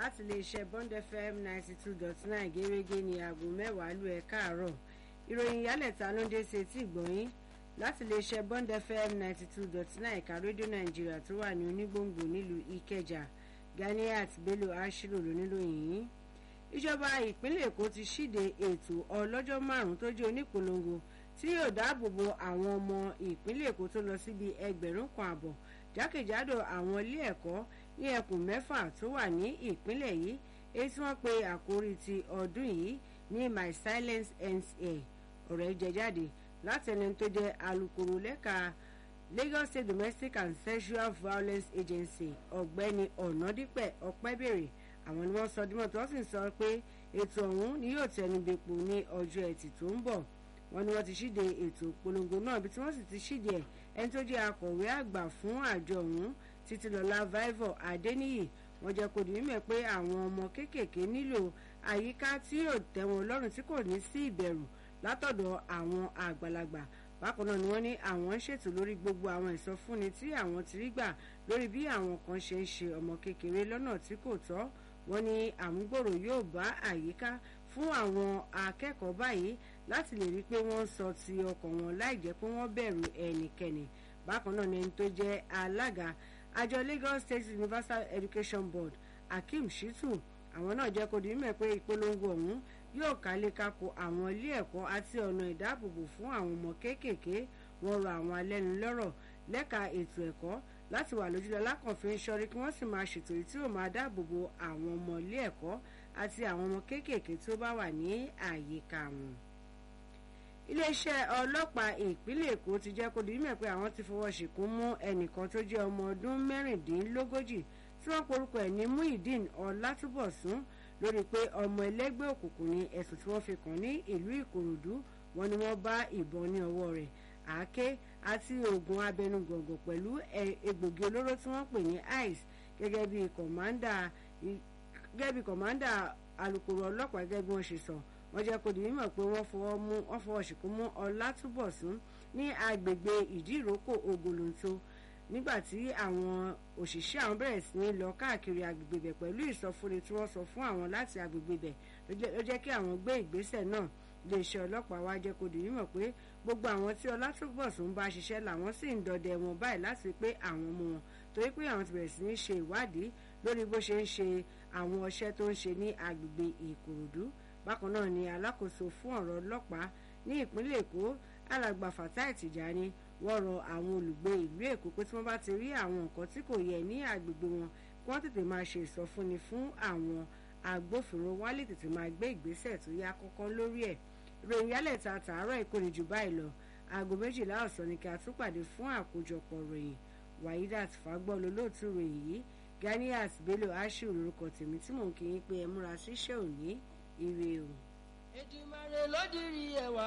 láti iléeṣẹ́ Bond FM ninety two dot nine gẹ́gẹ́ ní aago mẹ́wàá lù ẹ̀ káàárọ̀ ìròyìn ìyálẹ̀ta ló ń dé sí etí ìgbọ̀nyín láti iléeṣẹ́ Bond FM ninety two dot nine ẹ̀ka rédíò nàìjíríà tó wà ní onígbòǹgbò nílùú ìkẹjà Ganiat Bello Ashiru lóníròyìn yìí ìjọba ìpínlẹ̀ èkó ti ṣíde ètò ọlọ́jọ́ márùn-ún tó jẹ́ onípolongo tí yóò dáàbò bo àwọn ọmọ ìpínlẹ̀ èkó tó lọ síbi ẹgbẹ̀rún kan àbọ̀ jákèjádò àwọn ilé ẹ̀kọ́ ní ẹkùn mẹ́fà tó wà ní ìpínlẹ̀ yìí èyí tí wọ́n pe àkórí ti ọdún yìí ní my silence ends here ọ̀rọ̀ jẹ jáde láti ẹni tó jẹ́ alukoro lẹ́ka Lagos State Domestic and Sexual Violence Agency ọ̀gbẹ́ni ọ̀nàdípẹ̀ ọ̀pẹ́bèrè àwọn ni wọ́n sọ dímọ̀ tó sì ń sọ pé ètò ọ̀hún ni yóò tẹnubẹ́pọ̀ ní ọjọ́ ẹtì tó ń bọ̀ wọ́n ní wọ́n ti ṣíde ètò ìpolongo náà bí tí wọ́n sì ti ṣíde ẹ̀ ẹni tó jẹ́ akọ̀wé àgbà fún àjọ ọ̀hún títílọ́lá vivo adéníyì wọ́n jẹ́ kó di mímọ̀ pé àwọn ọmọ kéékèèké nílò àyíká tí yóò tẹ́ wọn lọ́rùn tí kò ní sí ìbẹ̀rù látọ̀dọ̀ àwọn àgbàlagbà bákan náà ni wọ́n ní àwọn ń ṣètò lórí gbogbo àwọn ìsọfúnni tí àwọn ti rí gbà lórí bí àwọn kan ṣe ń ṣe ọmọ kékeré lọ́nà tí kò tọ́ wọ́n ní àmúgbòrò yóò bá àyíká fún àwọn akẹ́kọ̀ọ́ báyìí láti lè rí i pé wọ́n sọ ti ọkàn wọn láì jẹ́ pé wọ́n bẹ̀rù ẹnikẹ́ni bákan náà ni ẹni tó jẹ́ alága àjọ Lagos State Universal Education Board Akeem Shitu àwọn náà jẹ́ kó di mímọ̀ pé ìpolongo ọ̀hún yóò kálé kákó àwọn ilé ẹ̀kọ́ àti ọ̀nà ìdáàbòbò fún àwọn ọmọ kéékèèké wọ́n rọ àwọn alẹ́nulọ́rọ̀ lẹ́ka ètò ẹ̀kọ́ láti wà lójúlọ lákànfin sọrí kí wọ́n sì máa ṣètò tí ó máa dáàbòbò àwọn ọmọ ilé ẹ̀kọ́ àti àwọn ọmọ kéékèèké tó bá wà ní àyíká wọn. iléeṣẹ́ ọlọ́pàá ìpínlẹ̀ èkó ti jẹ́ kó di mímọ̀ pé àwọn ti fọwọ́ ṣìkún mú ẹnìkan tó jẹ́ ọmọ ọdún mẹ́rìndínlógójì tí wọ́n porúkọ ẹ̀ ní Muideen Ọlátúbọ̀sún lórí pé ọmọ ẹlẹ́gbẹ́ òkùnkùn ní ẹ̀sùn tí wọ́n fi kàn ní ìlú Ìkòròdú wọn ni wọ́n bá ìbọn ní ọwọ́ rẹ̀ àáké àti oògùn abẹnugọ̀ngọ̀ pẹ̀lú egbògi olóró tí wọ́n pè ní ice gẹ́gẹ́ bí kọ̀mándà gẹ́gẹ́ bí kọ̀mándà alukoro ọlọ́pàá gẹ́gẹ́ bí wọ́n ṣe sọ wọ́n jẹ́ kó di mímọ̀ pé wọ́n fọwọ́ mú wọ́n fọwọ́ ṣìkú mú Ọlátúbọ̀sún ní agbègbè ìdíròkò ògòlóńtó nígbà tí àwọn òṣìṣẹ́ àwọn bẹ̀rẹ̀ sí ní lọ káàkiri agbègbè bẹ̀ pẹ̀lú ìsọfúnni tí wọ́n sọ fún àwọn láti agbègbè bẹ̀ ló jẹ́ kí àwọn gbé ìgbésẹ̀ náà iléeṣẹ́ ọlọ́pàá wá jẹ́ kó di mímọ̀ pé gbogbo àwọn tí Ọlátúbọ̀sún bá ṣiṣẹ́ làwọn sì ń dọdẹ wọn báyìí láti pé àwọn mú wọn torí pé àwọn ti bẹ̀rẹ̀ sí ní ṣe ìwádìí lórí bó ṣe ń ṣe àwọn ọṣẹ́ tó ń ṣe ní agbègbè Ìkòròdú bákan náà ni alákòóso fún ọ̀rọ̀ ọlọ́pàá ní ìpínlẹ̀ Èkó alàgbà Fatai Tìjání wọ́n rọ àwọn olùgbé ìlú Èkó pé tí wọ́n bá ti rí àwọn nǹkan tí kò yẹ ní agbègbè wọn kí wọ́n tètè máa ṣe ìsọfúnni fún àwọn agbófinró wá lè tètè máa gbé ìgbésẹ̀ tó yá kọ́kọ́ lórí ẹ̀ ròyìn yálẹ̀ta tààrọ̀ ìkórè jù báyìí lọ aago méjìlá ọ̀sán ni kí a tún pàdé fún àkójọpọ̀ ròyìn Waidat Fagbọ́ lolóòtú ròyìn yìí Ganiat Bello Ashiru lórúkọ tèmi tí mò ń kí yín pé ẹ múra síṣẹ́ òní ire o. Èdùmàrè ló dirí ẹwà